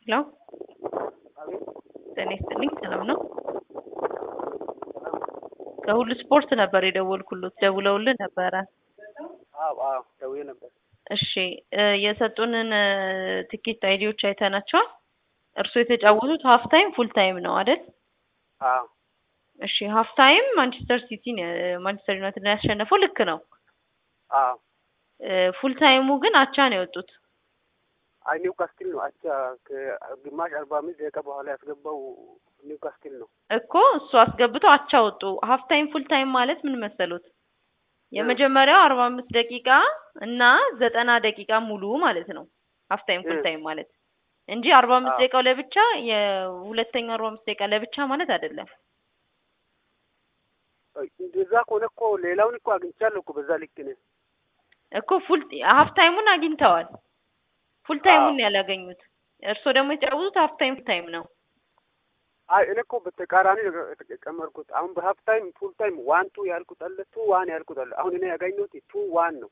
ሄሎ ጤና ይስጥልኝ ሰላም ነው? ከሁሉ ስፖርት ነበር የደወልኩሎት ደውለውልን ነበረ። አዎ አዎ ደውዬ ነበር። እሺ እ የሰጡንን እ ትኬት አይዲዎች አይተናቸዋል። እርስዎ የተጫወቱት ሀፍ ታይም ፉል ታይም ነው አይደል? አዎ እሺ ሀፍ ታይም ማንቸስተር ሲቲን እ ማንቸስተር ዩናይትድ ነው ያሸነፈው ልክ ነው። አዎ እ ፉል ታይሙ ግን አቻ ነው የወጡት። አይ ኒውካስትል ነው አቻ ከግማሽ አርባ አምስት ደቂቃ በኋላ ያስገባው ኒውካስትል ነው። እኮ እሱ አስገብተው አቻ ወጡ። ሀፍ ታይም ፉል ታይም ማለት ምን መሰሉት? የመጀመሪያው አርባ አምስት ደቂቃ እና ዘጠና ደቂቃ ሙሉ ማለት ነው ሀፍ ታይም ፉል እ ታይም ማለት እንጂ አርባ አምስት አዎ ደቂቃው ለብቻ የሁለተኛው አርባ አምስት ደቂቃ ለብቻ ማለት አይደለም። እንደዛ ከሆነ እኮ ሌላውን እኮ አግኝቻለሁ እኮ በዛ ልክ ነው። እኮ ፉል ሀፍ ታይሙን አግኝተዋል። ፉል አዎ ታይሙን ያላገኙት። እርስዎ ደግሞ የተጫወቱት ሀፍ ታይም ፉል ታይም ነው። አይ እኔ እኮ በተቃራኒ ነው የጨመርኩት። አሁን በሀፍ ታይም ፉል ታይም ዋን ቱ ያልኩት አለ፣ ቱ ዋን ያልኩት አለ። አሁን እኔ ያገኘሁት ቱ ዋን ነው።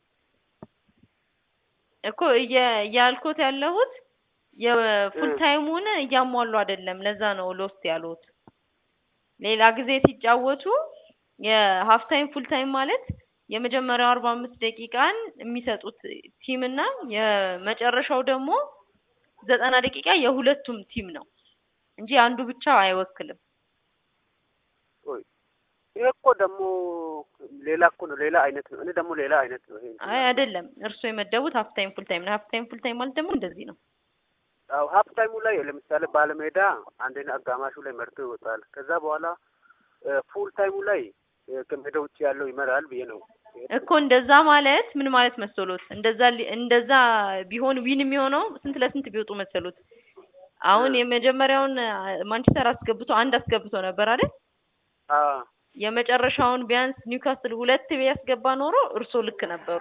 እኮ እየ እያልኩት ያለሁት የፉል እ ታይሙን እያሟሉ አይደለም። ለዛ ነው ሎስት ያሉት። ሌላ ጊዜ ሲጫወቱ የሀፍ ታይም ፉል ታይም ማለት የመጀመሪያው አርባ አምስት ደቂቃን የሚሰጡት ቲም እና የመጨረሻው ደግሞ ዘጠና ደቂቃ የሁለቱም ቲም ነው እንጂ አንዱ ብቻ አይወክልም። ቆይ ይሄ እኮ ደግሞ ሌላ እኮ ነው፣ ሌላ አይነት ነው። እኔ ደግሞ ሌላ አይነት ነው ይሄ እንትን አይ ያልኩት። አይደለም፣ እርስዎ የመደቡት ሀፍ ታይም ፉል ታይም ነው። ሀፍ ታይም ፉል ታይም ማለት ደግሞ እንደዚህ ነው። አዎ ሀፍ ታይሙ ላይ ለምሳሌ ባለሜዳ አንደኛ አጋማሹ ላይ መርቶ ይወጣል። ከዛ በኋላ ፉል ታይሙ ላይ እ ከሜዳ ውጭ ያለው ይመራል ብዬ ነው እኮ የሄድኩት። እንደዛ ማለት ምን ማለት መሰሎት? እንደዛ ሊ- እንደዛ ቢሆን ዊን የሚሆነው ስንት ለስንት ቢወጡ መሰሎት? አሁን እ የመጀመሪያውን አ፣ ማንቸስተር አስገብቶ አንድ አስገብቶ ነበር አይደል? አዎ የመጨረሻውን ቢያንስ ኒውካስል ሁለት ቢያስገባ ኖሮ እርስዎ ልክ ነበሩ።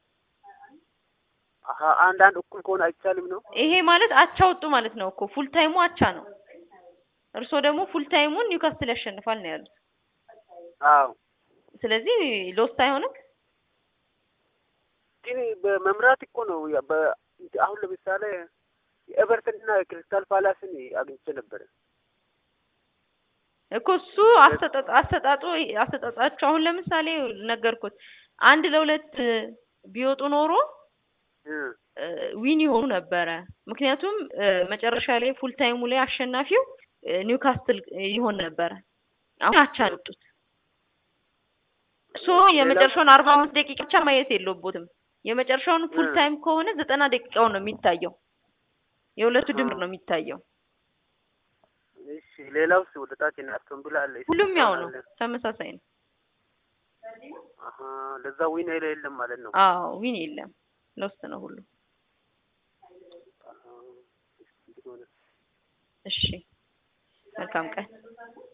አሀ አንዳንድ እኩል ከሆነ አይቻልም ነው። ይሄ ማለት አቻ ወጡ ማለት ነው እኮ ፉል ታይሙ አቻ ነው። እርስዎ ደግሞ ፉል ታይሙን ኒውካስል ያሸንፋል ነው ያሉት። አዎ ስለዚህ ሎስት አይሆንም። ግን በመምራት እኮ ነው ያ- በ አሁን ለምሳሌ የኤቨርተን እና የክሪስታል ፓላስን አግኝቼ ነበረ። እኮ እሱ አሰጣጥ አሰጣጡ አሰጣጣቸው አሁን ለምሳሌ ነገርኩት አንድ ለሁለት ቢወጡ ኖሮ እ እ ዊን ይሆኑ ነበረ። ምክንያቱም እ መጨረሻ ላይ ፉል ታይሙ ላይ አሸናፊው እ ኒውካስትል ይሆን ነበረ። አሁን አቻ ነው የወጡት። ሶ ሌላው የመጨረሻውን አርባ አምስት ደቂቃ ብቻ ማየት የለቦትም። የመጨረሻውን ፉል እ ታይም ከሆነ ዘጠና ደቂቃው ነው የሚታየው። የሁለቱ አሀ ድምር ነው የሚታየው። እሺ ሌላውስ ወደ ታች እና አስቶን ቪላ አለ፣ ሁሉም ያው ኢፕስዊች ነው፣ አለ። ተመሳሳይ ነው። አሀ ለዛ ዊን ኃይል የለም ማለት ነው። አዎ ዊን የለም፣ ሎስት ነው ሁሉ። አሀ እንግዲህ ሆነ እሺ መልካም ቀን።